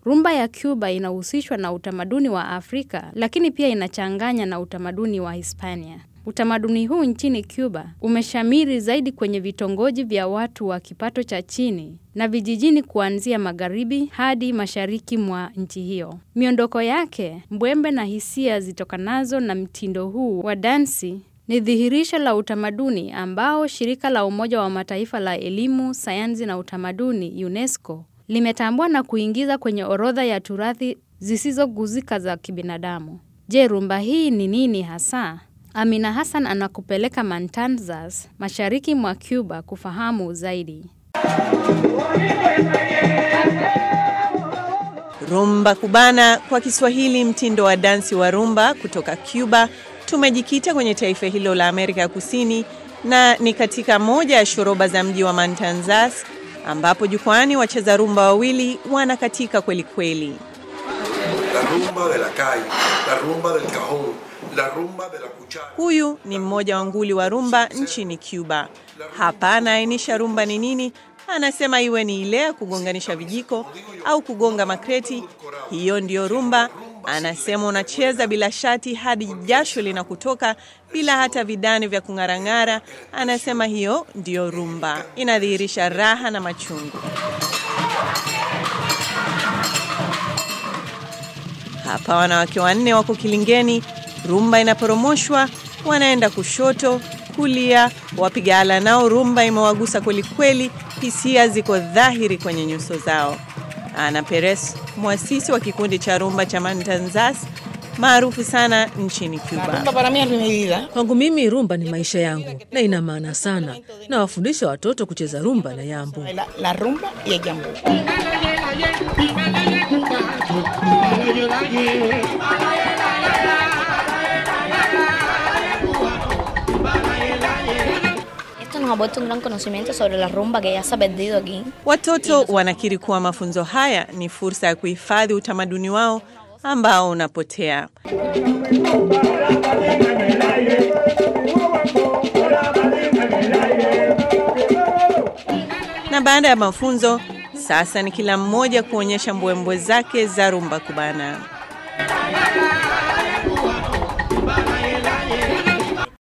Rumba ya Cuba inahusishwa na utamaduni wa Afrika, lakini pia inachanganya na utamaduni wa Hispania. Utamaduni huu nchini Cuba umeshamiri zaidi kwenye vitongoji vya watu wa kipato cha chini na vijijini kuanzia magharibi hadi mashariki mwa nchi hiyo. Miondoko yake, mbwembe na hisia zitokanazo na mtindo huu wa dansi ni dhihirisho la utamaduni ambao shirika la Umoja wa Mataifa la elimu, sayansi na utamaduni UNESCO limetambua na kuingiza kwenye orodha ya turathi zisizoguzika za kibinadamu. Je, rumba hii ni nini hasa? Amina Hassan anakupeleka Matanzas, mashariki mwa Cuba kufahamu zaidi. Rumba kubana kwa Kiswahili, mtindo wa dansi wa rumba kutoka Cuba. Tumejikita kwenye taifa hilo la Amerika ya Kusini na ni katika moja ya shoroba za mji wa Matanzas ambapo jukwani wacheza rumba wawili wanakatika kweli kweli. La rumba de la calle, la rumba del cajón, la rumba de la cuchara. Huyu ni mmoja wa nguli wa rumba nchini Cuba. Hapa anaainisha rumba ni nini. Anasema iwe ni ile ya kugonganisha vijiko au kugonga makreti, hiyo ndiyo rumba. Anasema unacheza bila shati hadi jasho linakutoka bila hata vidani vya kung'arang'ara. Anasema hiyo ndiyo rumba, inadhihirisha raha na machungu. Hapa wanawake wanne wako kilingeni, rumba inaporomoshwa, wanaenda kushoto, kulia, wapiga ala nao rumba imewagusa kweli kweli, hisia ziko dhahiri kwenye nyuso zao. Ana Perez, mwasisi wa kikundi cha rumba cha Matanzas maarufu sana nchini Cuba. Rumba para mí es mi vida. Kwangu mimi rumba ni maisha yangu na ina maana sana. Nawafundisha watoto kucheza rumba na yambu. La, la rumba y el jambo. Esto nos ha puesto un gran conocimiento sobre la rumba que ya se ha perdido aquí. Watoto wanakiri kuwa mafunzo haya ni fursa ya kuhifadhi utamaduni wao ambao unapotea. Na baada ya mafunzo, sasa ni kila mmoja kuonyesha mbwembwe zake za rumba kubana.